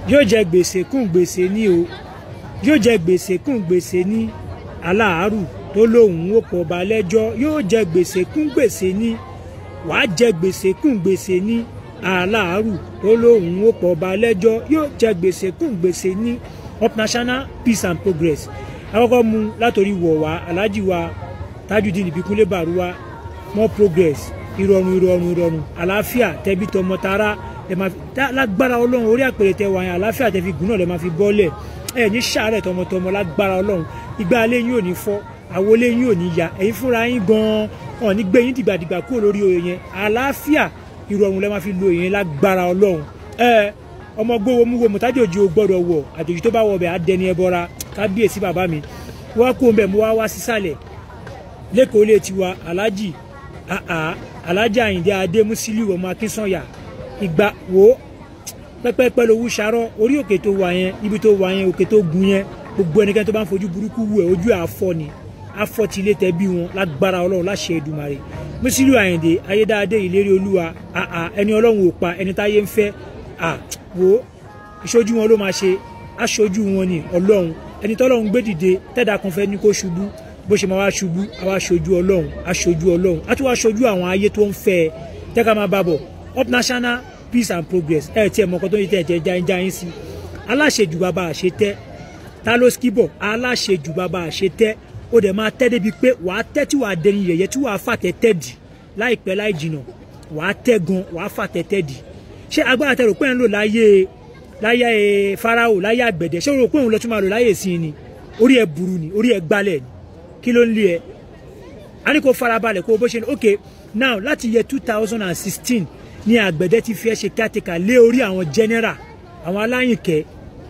yóò jẹ gbèsè kún gbèsè ní o yóò jẹ gbèsè kún gbèsè ní aláàárù tó lóun ó pọ̀ ọba lẹ́jọ́ yóò jẹ gbèsè kún gbèsè ní wàá jẹ gbèsè kún gbèsè ní aláàárù tó lóun ó pọ̀ ọba lẹ́jọ́ yóò jẹ gbèsè kún gbèsè ní up national peace and progress àkọ́kọ́ mu látòrí wọ̀ wá aláàjì wa tajudeen ìbíkúnlé bàrúwá more progress ìrọ̀rùn ìrọ̀rùn ìrọ̀rùn àlàáfíà tẹbí tọmọ tara ẹ máa fi tá- lágbára ọlọ́run orí àpèrè tẹ wà yẹn àlàáfíà tẹ fi gùn náà lẹ máa fi bọ́lẹ̀ ẹ ní sàárẹ̀ tọmọtọmọ lágbára ọlọ́run ìgbà alẹ́ yín ò ní fọ́ àwọlé yín ò ní ya ẹ̀yin fúnra yín gan-an ọ̀ ní gbé yín dìgbàdìgbà kúrò lórí oyè yẹn àlàáfíà ìrọ̀rùn lẹ máa fi lo yẹn lágbára ọlọ́run ẹ ọmọ gbówó mú wo mọ̀tájòjì ò gbọ́dọ̀ wọ̀ àjòjì tó bá wọ̀ bẹ̀ á dẹni ẹ bọ́ra kábíyèsí bàbá mi wọ́n kó ń bẹ̀ mo wá wá sísàlẹ̀ lẹ́kọ̀ọ́ ilé tiwa aláàjì àà aláàjì àyìndé adé musiliu ọmọ akínsànyà ìgbà wo pẹ́pẹ́pẹ́ lowó ṣarọ́ orí òkè tó wà yẹn ibi tó wà yẹn òkè tó gun yẹn gbogbo ẹnikẹ́ni tó bá ń fojú burúkú wù ẹ́ ojú ẹ̀ afọ́ ni afọ́ ti ilé tẹ́bí wọn lágbára ọlọ́run láṣẹ Èdùmàrè musiliu àyìndé ayédáadé ìlérí olúwa àà ẹni ọlọ́run ò pa ẹni táyé ń fẹ́ à wo ìṣojú wọn ló máa ṣe aṣojú wọn ni ọlọ́run ẹni tọ́lọ́run gbé dìde tẹ́dà kan fẹ́ ní kó ṣubú bó ṣe máa wá ṣubú àwa aṣojú ọlọ́run aṣojú ọlọ́run á tún wá aṣojú àwọn ayé tó ń fẹ́ ẹ jẹ́ ká máa bá bọ̀ up national peace and progress ẹ tiẹ̀ mọ̀ ọkọ tó ń tẹ̀ tẹ̀ já já yín sí aláṣejù bàbá àṣetẹ́ ta ló skibọ̀ aláṣejù bàbá àṣetẹ́ ó dẹ̀ máa tẹ́ débi pé wàá tẹ́ tí wàá dẹni yẹ̀yẹ́ tí wàá fàtẹ́ tẹ́ dì láìpẹ́ láì jìnà wàá tẹ́ gan wàá fàtẹ́ tẹ́ dì ṣé agbára tẹ rò pé ń lò láyé láyé farao láyé àgbẹ̀dẹ ṣé o rò pé òun lọ tún máa lò láyé sí ni orí ẹ burú ni orí ẹ gbalẹ̀ ni kí ló ń lé ẹ a ní kó farabalẹ̀ kó o bó ṣe ní ok now láti yẹ two thousand and sixteen ní àgbẹ̀dẹ ti fi ẹ́ ṣe kátìkà lé orí àwọn general àwọn aláyìnkẹ́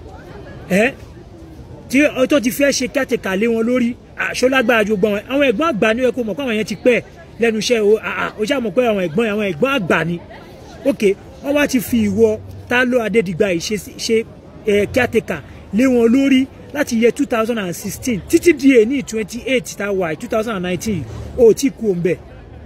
ẹ́ tí ọtọ́ ti fi ẹ́ ṣe kátìkà lé wọn lórí àṣọlágbára ju gbọ́n àwọn ẹ̀gbọ́n àgbà ni ó yẹ kó mọ̀ pé àwọn yẹn ti pẹ́ lẹ́nu iṣẹ́ o ó ṣàmọ̀ pé àwọn ẹ̀gbọ́n àwọn ẹ̀gbọ́n àgbà ni ok wọ́n wá ti fi ìwọ Tálọ́ Adédìgbà yìí ṣe ṣe ẹ̀ kátìkà lé wọn lórí láti yẹ two thousand and sixteen títí di èní twenty eight tá a wà two thousand and nineteen ó tí kú òun bẹ̀.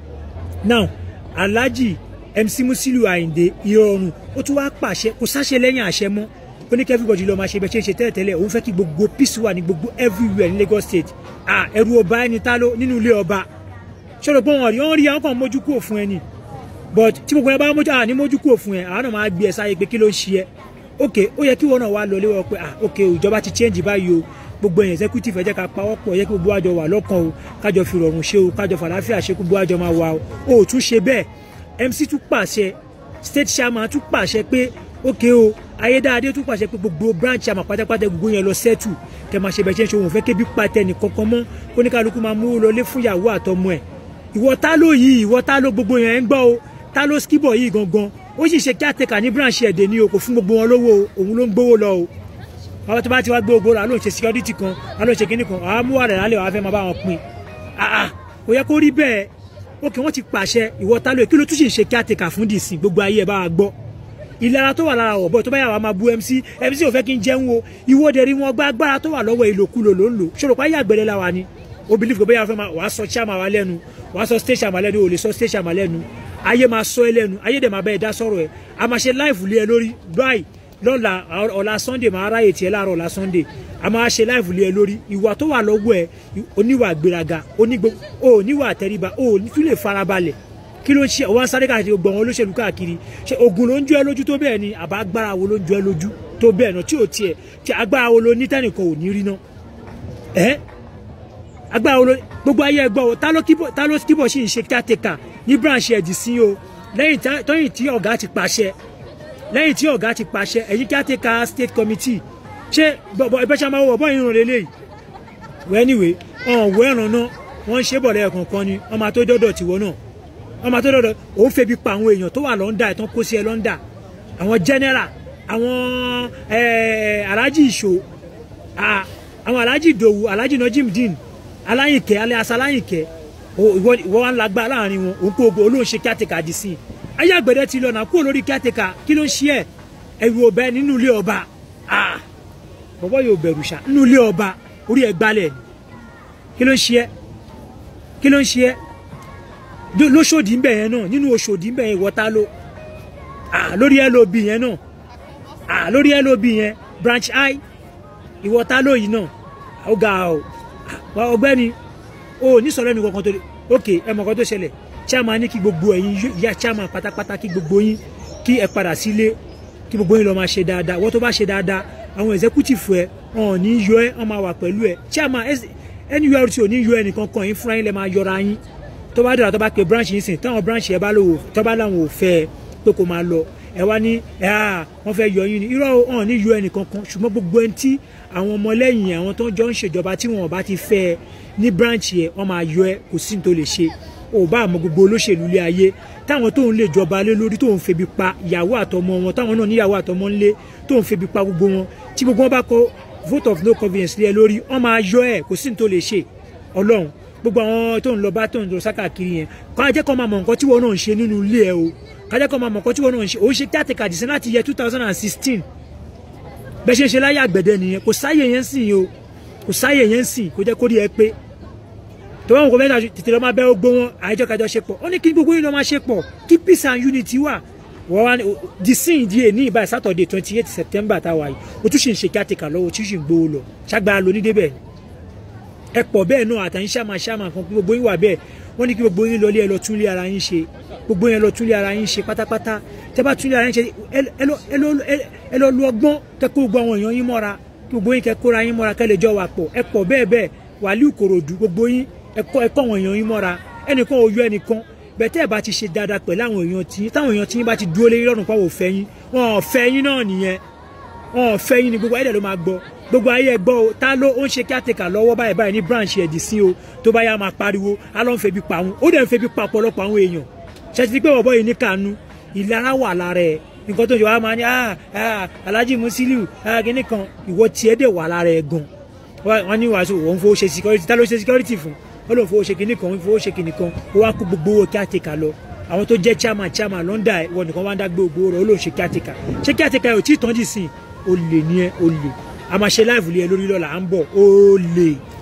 now alhaji mc musilu ayinde ìrọ̀rùn ó tún wáá pàṣẹ kò sáṣẹ lẹ́yìn àṣẹ mọ́ ó ní kí everybody lọ́ọ́ máa ṣe bẹ́ẹ̀ ṣe ń ṣe tẹ́lẹ̀tẹ́lẹ̀ òun fẹ́ kí gbogbo peace wà ní gbogbo everywhere ní Lagos state ah ẹrù ọba ẹni tá ló nínú ilé ọba ṣọlọ pé wọn rí wọn rí àwọn kan mójú kúrò fún ẹ ni but tí gbogbo ẹ bá mójú àní mójú kúrò fún ẹ àwọn náà máa gbé ẹ sáyé pé kí ló ń ṣe ẹ ok ó yẹ kí wọn náà wá lọ léwọ pé ah ok ìjọba ti change báyìí o gbogbo ẹ̀yìn executive ẹ jẹ́ ká pawọ́pọ̀ yẹ kí gbogbo àjọ wà lọ́kàn o kájọ fi rọrùn ṣe o kájọ fàlàáfíà ṣe gbogbo àjọ máa wà o ò tún ṣe bẹ́ẹ̀ MC tún pàṣẹ state chairman tún pàṣẹ pé ok o ayédáadé tún pàṣẹ pé gbogbo branch chairman pátápátá gbogbo yẹn lọ settle kẹ máa ṣe bẹ́ẹ̀ ṣe ń ṣe òun fẹ́ kébi pàtẹ nìkankan mọ́ oníkálukú máa mú lọlé fún ìyàwó àtọmọ ẹ̀ ìwọ tá ló yìí ìwọ tá ló gbogbo yẹn ń gbọ́ o tá ló skibọ̀ yìí gangan ó sì ṣe caretaker ní branch ẹ̀dẹ̀ ni o kò fún gbogbo wọn lówó o òun ló ń gbówó lọ o àwọn tó bá ti wá gbé ogbó rà ló ń ṣe security kan a ló ń ṣe kinní kan àwọn amúwà rẹ̀ lálẹ́ wàá fẹ́ máa bá wọn pín àà kò yẹ kó rí bẹ́ẹ̀ ókè wọ́n ti pàṣẹ ìwọ tá ló kí ló tún sì ń ṣe caretaker fún dìsìn gbogbo ayé ẹ̀ bá wa gbọ́ ìlara tó wà lára ọ̀bọ tó bá yà wá máa bu MC MC ò fẹ́ kí n jẹun o ìwọ dẹ̀ rí wọn gbá agbára tó wà lọ́wọ́ ìlòkulò ló ń lò ṣòro pa ayé àgbẹ̀rẹ̀ la wa ni o believe gbogbo yàrá fẹ́ máa wàá sọ chairman wa lẹ́nu wàá sọ state chairman lẹ́nu o lè sọ state chairman lẹ́nu ayé máa sọ ẹ lẹ́nu ayé dẹ̀ máa bá ẹ dá sọ̀rọ̀ ẹ a máa ṣe live lé ẹ lórí báyìí lọ́la ọ̀la sunday máa ráyè tiẹ̀ láàárọ̀ ọ̀la sunday a máa ṣe live lé ẹ lórí ìwà tó wà lọ́wọ́ ẹ oníwà gbéraga oníwà àtẹríba o tún lè farabalẹ̀ kí ló ń ṣe ọwọ́ sáré káàkiri gbọ̀n wọn olóṣèlú káàkiri ṣe ogun ló ń jọ ẹ lójú tó bẹ́ẹ̀ ni àbá agbára wo ló ń jọ ẹ lójú tó bẹ́ẹ̀ náà tí ò tiẹ̀ tí agbára wo ló ní tẹ́nìkan ò ní rí náà ẹ́ agbára wo ló gbogbo ayé ẹgbọ́ o ta ló kíbọ̀ sí ìṣe kíátẹ́kà ní branch ẹ̀dì sí o lẹ́yìn tí ọ̀gá ti pàṣẹ lẹ́yìn tí ọ̀gá ti pàṣẹ ẹ̀yìn kíátẹ́kà state committee ṣé ìbẹ́sẹ̀ máa wọ̀ bọ́ ìrùn lélẹ̀ wẹ́ anyway ọ̀hún wẹ́ ẹ̀ràn náà wọ́n ń ṣe bọ̀ lẹ́ẹ̀kan kan ni wọ́n máa tó dọ́dọ̀ tiwọ́ náà wọ́n máa tó dọ́dọ̀ òun febi pa àwọn èèyàn tó wà lọ́ndà ẹ̀ tán kó sí ẹ lọ́ndà àwọn general àwọn alhaji ìṣó àwọn alhaji ìdòwú alhaji najimdin aláyìnkẹ́ alias aláyìnkẹ́ ìwọ wa ń lagbá láàrin wọn òun kó o olóhùn ṣe kíátẹ́kà dì sí i ayé àgbẹ̀dẹ ti lọ náà kúrò lórí kíátẹ́kà kí ló ń ṣe ẹ̀ ẹ̀rù ọ̀bẹ nínú ilé ọba bọ̀bọ̀ yóò bẹ̀rù ṣá nínú ilé ọba orí ẹ̀ gbalẹ̀ kí ló ń ṣe ẹ́ kí ló ń ṣe ẹ́ lóṣòdì ń bẹ̀ yẹn náà nínú oṣòdì ń bẹ̀ yẹn wọ́tá ló lórí ẹ̀ ló bì yẹn náà à lórí lob yẹn branch i ìwọ ta lóyìn náà ó ga ọ ọ̀gbẹ́ni o ní sọ̀rọ̀ ẹni kankan tó lè ok ẹ mọ̀ kan tó ṣẹlẹ̀ chairman ní kí gbogbo ẹ̀yin ìyá chairman pátápátá kí gbogbo yín kí ẹ padà sílé kí gbogbo yín lọ máa ṣe dáadáa wọ́n tó bá ṣe dáadáa àwọn executive ẹ wọn ò ní yọ ẹ wọn máa wà pẹ̀lú ẹ chairman nurt ò ní yọ ẹnìkan kan yín fúnra yín lẹ máa yọra yín tó bá dọ̀rọ̀ tó bá pe branch yín sìn táwọn branch yẹn bá lò tó bá láwọn ò fẹ́ ẹ pé kó máa lọ ẹ wá ní ẹ à wọ́n fẹ́ yọ yín ni irọ́ wọn ò ní yọ ẹnìkan kan ṣùgbọ́n gbogbo ẹni tí àwọn ọmọlẹ́yìn àwọn tó ń jọ ń ṣèjọba tí wọn ò bá ti fẹ́ ẹ ní branch yẹn wọ́n máa yọ ẹ kò sí ní tó lè ṣe ò bá àmọ́ gbogbo olóṣèlú ilé ayé táwọn tó ń lè jọba lé lórí tó ń febi pa ìyàwó àtọmọ wọn táwọn náà níyàwó àtọmọ ńlé tó ń febi pa gbogbo wọn tí gbogbo wọn bá kọ vote of no confidence lé ẹ lórí wọ́n máa yọ ẹ kò sí ní tó lè ṣe Ọlọ́run gbogbo àwọn tó ń lọ bá tó ń lọ sákàkiri yẹn kọ́ ajẹ́ kọ́ máa mọ̀ nǹkan tí wọ́n náà ń ṣe nínú ilé ẹ o kájẹ́ kọ́ máa mọ̀ nǹkan tí wọ́n náà ń ṣe òun ṣe kíátìkà dìsẹ́ láti yẹ two thousand and sixteen bẹ́ẹ̀ ṣe ń ṣe láyé àgbẹ̀dẹ nìyẹn kò sáyè yẹn sìn o kò sáyè yẹn sìn kò jẹ́ kó rí ẹ pé tó wọn kò mẹ́ta tètè lọ́ máa bẹ́ ogbó wọn àìjọ kájọ ṣe pọ̀ ó ní kí gbogbo yín lọ́ máa ṣe pọ̀ kí peace and unity wà wọ́n wá di sin di èní ìbáyìí Saturday twenty eight September táwa yìí o tún ṣì ń ṣe kíátìkà lọ́wọ́ o tún ṣì ń gbowó lọ ṣàgbára lóní débẹ̀ ẹ pọ̀ bẹ́ẹ̀ náà àtàyìn ṣàmà ṣàmà kan kí gbogbo yín wà bẹ́ẹ̀ wọ́n ní kí gbogbo yín lọlé ẹ lọ túnlé ara yín ṣe gbogbo yín lọ túnlé ara yín ṣe pátápátá tẹ́ bá túnlé ara yín ṣe ẹ lọ lu ọgbọ́n kẹ́ kó gbogbo àwọn èèyàn yín mọ́ra kí gbogbo yín kẹ́ kóra yín mọ́ra kẹ́ lè jọ wà pọ̀ ẹ pọ̀ bẹ́ẹ̀ bẹ́ẹ̀ Wàlíù Kòròdú gbogbo yín ẹkọ ẹkọ àwọn èèyàn yín mọ́ra ẹnìkan ò yọ ẹnìkan bẹ̀tẹ́ ẹ̀ bá ti ṣe dáadáa pẹ̀lú àwọn èèyàn tí táwọn èèyàn tí yín bá ti dúró lé lọ́rùn pàwọ̀ fẹ́ yín wọn ò fẹ́ yín náà nìyẹn wọn ò fẹ́ yín ni gbogbo ayé ló máa gbọ́ gbogbo ayé ẹ gbọ́ o ta ló ó ń ṣe kíátìkà lọ́wọ́ báyìí báyìí ní branch ẹ̀dì sí o tó bá yá máa pariwo á lọ́ ń febi pa àwọn ó dẹ̀ ń febi pa ọ̀pọ̀lọpọ̀ àwọn èèyàn ṣètì pé bọ̀bọ̀ yìí ní kànú ìlara wà lára ẹ̀ nǹkan tó ń ṣe wá máa ní Alhaji Musiliu kíní kan ìwọ tiẹ̀ dẹ̀ wà lára ẹ̀ gan wọ́n ní wàásù wọ́n fowó ṣe security ta ló ṣe security fún ó lóun fowó ṣe kinní kan ó fowó ṣe kinní kan ó wá kó gbogbo owó kíátìkà lọ àwọn tó jẹ́ chairman chairman lọ́ndà ẹ̀ wọ́n nìkan wá ń dá gbé gbogbo rẹ̀ ó lóun ṣe kíátìkà ṣé kíátìkà ẹ̀ ò tí ì tán jì sí i ó lè ní ẹ ó lè a máa ṣe láìfù lé ẹ lórí lọ́la à ń bọ̀ ó lè.